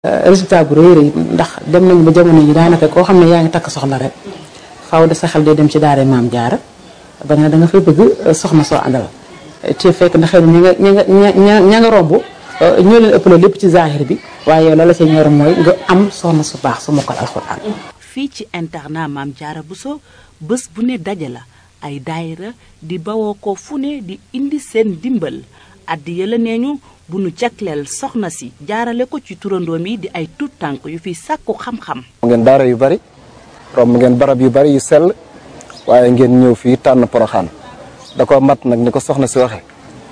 résultat bu rëy rëy ndax dem nañu ba jamono yi daanaka koo xam ne yaa ngi takk soxna rek faaw de sa xel day dem ci daara maam jaara ba nga da nga fay bëgg soxna soo àndal te fekk na xëy na ña nga ña nga ña nga romb ñoo leen ëppale lépp ci zahir bi waaye yow la la ca ñor mooy nga am soxna su baax su mokkal alxuraan fii ci internat maam jaara Bousso bés bu ne daje la ay daayira di bawoo ko fu ne di indi seen dimbal addi yëla nee ñu bu nu jagleel soxna si jaarale ko ci turandoom yi di ay tuut tànk yu fi sàkku xam-xam ngeen daara yu bari romb ngeen barab yu bari yu sell waaye ngeen ñëw fii tànn poroxaan da ko mat nag ni ko soxna si waxe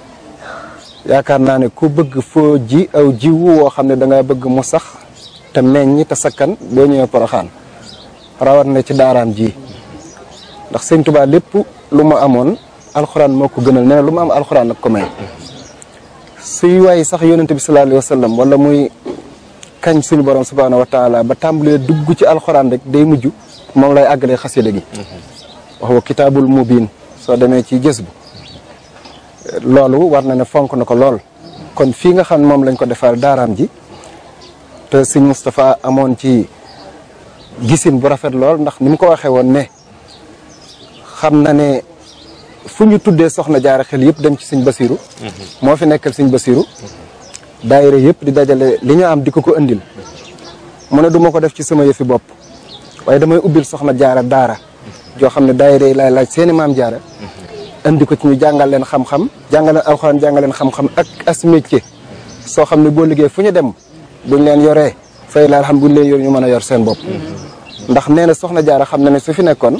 yaakaar naa ne ku bëgg foo ji aw jiwu woo xam ne da nga bëgg mu sax te meññ te sakkan boo ñëwee poroxaan rawat na ci daaraam ji ndax sëñ Tuubaa lépp lu mu amoon alxuraan moo ko gënal nee na lu mu am alxuraan nag ko may suy waay sax yonente bi sallallahu alayhi wa sallam wala muy kañ suñu borom subhaanahu wa taala ba tàmbalee dugg ci alxuraan rek day mujj moom lay àggalee xasida gi wax wa kitaabul mubiin soo demee ci jës bu loolu war na ne fonk na ko lool kon fii nga xam ne moom lañ ko defar daaraam ji te sëñ Moustapha amoon ci gisin bu rafet lool ndax ni mu ko waxee woon ne xam na ne fu ñu tuddee soxna jaara xel yëpp dem ci sëñ Basiru moo fi nekkal sëñ Basiru daayira yëpp di dajale li ñu am di ko ko indil mu ne du ma ko def ci sama yëfi bopp waaye damay ubbil soxna jaara daara joo xam ne daayira yi laay laaj seeni maam jaara indi ko ci ñu jàngal leen xam-xam jàngal leen alxuraan jàngal leen xam-xam ak as métier soo xam ne boo liggéey fu ñu dem buñ leen yoree fay la xam buñ leen yor ñu mën a yor seen bopp ndax nee na soxna jaara xam na ne su fi nekkoon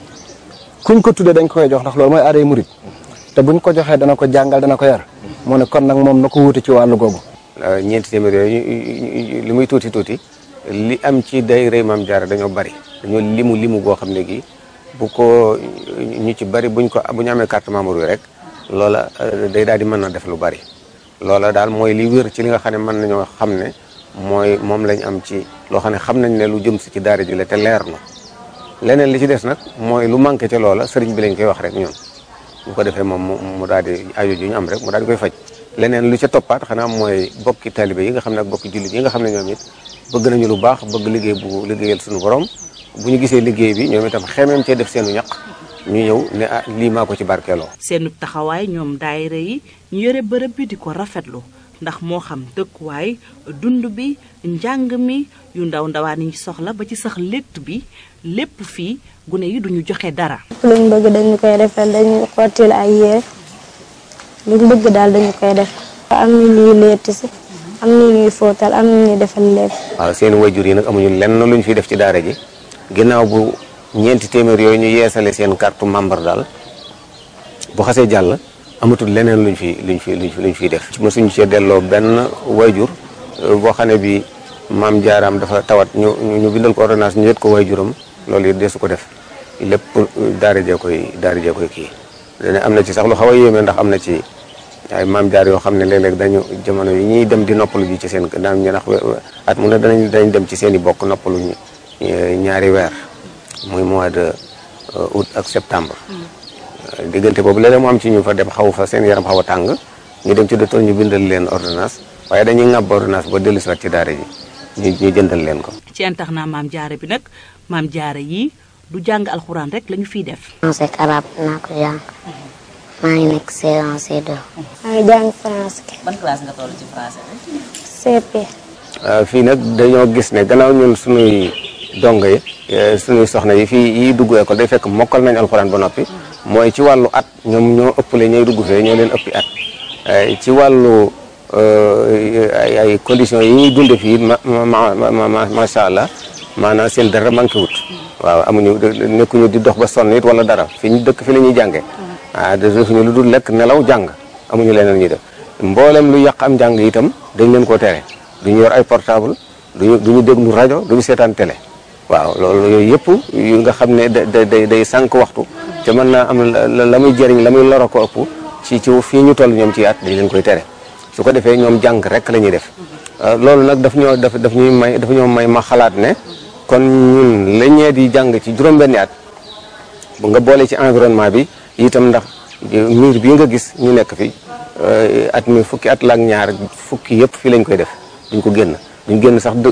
kuñ ko tuddee dañ koy jox ndax loolu mooy aaday murit te buñ ko joxee dana ko jàngal dana ko yar mu ne kon nag moom na ko wuute ci wàllu googu ñeenti téeméer yooyu li muy tuuti tuuti li am ci day rëy maam jaara dañoo bari dañoo limu limu goo xam ne gi bu ko ñu ci bari buñ ko bu ñu amee carte membre yi rek loola day daal di mën na def lu bari loola daal mooy li wér ci li nga xam ne mën nañoo xam ne mooy moom lañ am ci loo xam ne xam nañ ne lu jëm si ci daara ji la te leer na leneen li ci des nag mooy lu manqué ca loola sëriñ bi lañ koy wax rek ñun bu ko defee moom mu daal di aju ji ñu am rek mu daal di koy faj leneen lu ca toppaat xanaa mooy bokki talibé yi nga xam ne ak bokki jullit yi nga xam ne ñoom it bëgg nañu lu baax bëgg liggéey bu liggéeyal suñu borom bu ñu gisee liggéey bi ñoom itam xemeem cee def seenu ñaq ñu ñëw ne ah lii maa ko ci barkeeloo. seenu taxawaay ñoom daayira yi ñu yore bërëb bi di ko rafetlu ndax moo xam dëkkuwaay dund bi njàng mi yu ndaw ndawaan yi soxla ba ci sax létt bi lépp fii gune yi duñu joxe dara. luñ bëgg dañu koy defal dañu xottil ay yére luñ bëgg daal dañu koy def. am na ñuy létt si am na ñuy fóotal am na ñuy defal lépp. waaw seen wayjur yi nag amuñu lenn luñ fi def ci daara ji ginnaaw bu ñeenti téeméer yooyu ñu yeesale seen carte membre daal bu xasee jàll amatul leneen luñ fi luñ fi luñ fi luñ fiy def. mosuñu cee delloo benn wayjur boo xam ne bi maam jaaraam dafa tawat ñu ñu bindal ko ordonnance ñu yët ko wayjuram loolu it desu ko def lépp daara jee koy daara jee koy kii. dane am na ci sax lu xaw a yéeme ndax am na ci ay maam jaar yoo xam ne léeg-léeg dañu jamono yi ñuy dem di noppalu ji ci seen daan ñu ndax at mu ne danañ danañ dem ci seen i bokk noppalu ñaari weer muy mois de août ak septembre diggante boobu léeg-léeg mu am ci ñu fa dem xaw fa seen yaram xaw a tàng ñu dem ci docteur ñu bindal leen ordonnance waaye dañuy ŋàbb ordonnance ba dellu si waat ci daara ji ñu ñu jëndal leen ko ci internat maam jaara bi nag maam jaara yi du jàng alxuraan rek lañu fiy def français ak arabe naa ko jàng maa ngi nekk C1 C2 maa ngi jàng français ban classe nga toll ci français CP fii nag dañoo gis ne gannaaw ñun suñuy dongo yi suñuy soxna yi fii yi dugg école day fekk mokkal nañ alxuraan ba noppi mooy ci wàllu at ñoom ñoo ëppale ñooy dugg fee ñoo leen ëppi at ci wàllu ay ay conditions yi ñuy dunde fii ma ma macha allah maanaam seen dara manqué wut waaw amuñu nekkuñu di dox ba sonn it wala dara fi ñu dëkk fi la ñuy jàngee ah defuñu lu dul lekk nelaw jàng amuñu leneen ñuy def mboolem lu yàq am jàng itam dañ leen koo tere duñu yor ay portable duñu duñu déglu rajo duñu seetaan télé waaw loolu yooyu yëpp yu nga xam ne da day day sànq waxtu te mën naa am la muy jëriñ la muy loro ko ëpp ci ci fii ñu toll ñoom ci at dañ leen koy tere su ko defee ñoom jàng rek la ñuy def loolu nag daf ñoo daf daf ñuy may daf ñoo may ma xalaat ne kon ñun la ñee di jàng ci juróom-benni at bu nga boole ci environnement bi itam ndax miir bii nga gis ñu nekk fi at mi fukki at la ak ñaar fukki yëpp fii lañ koy def duñ ko génn duñ génn sax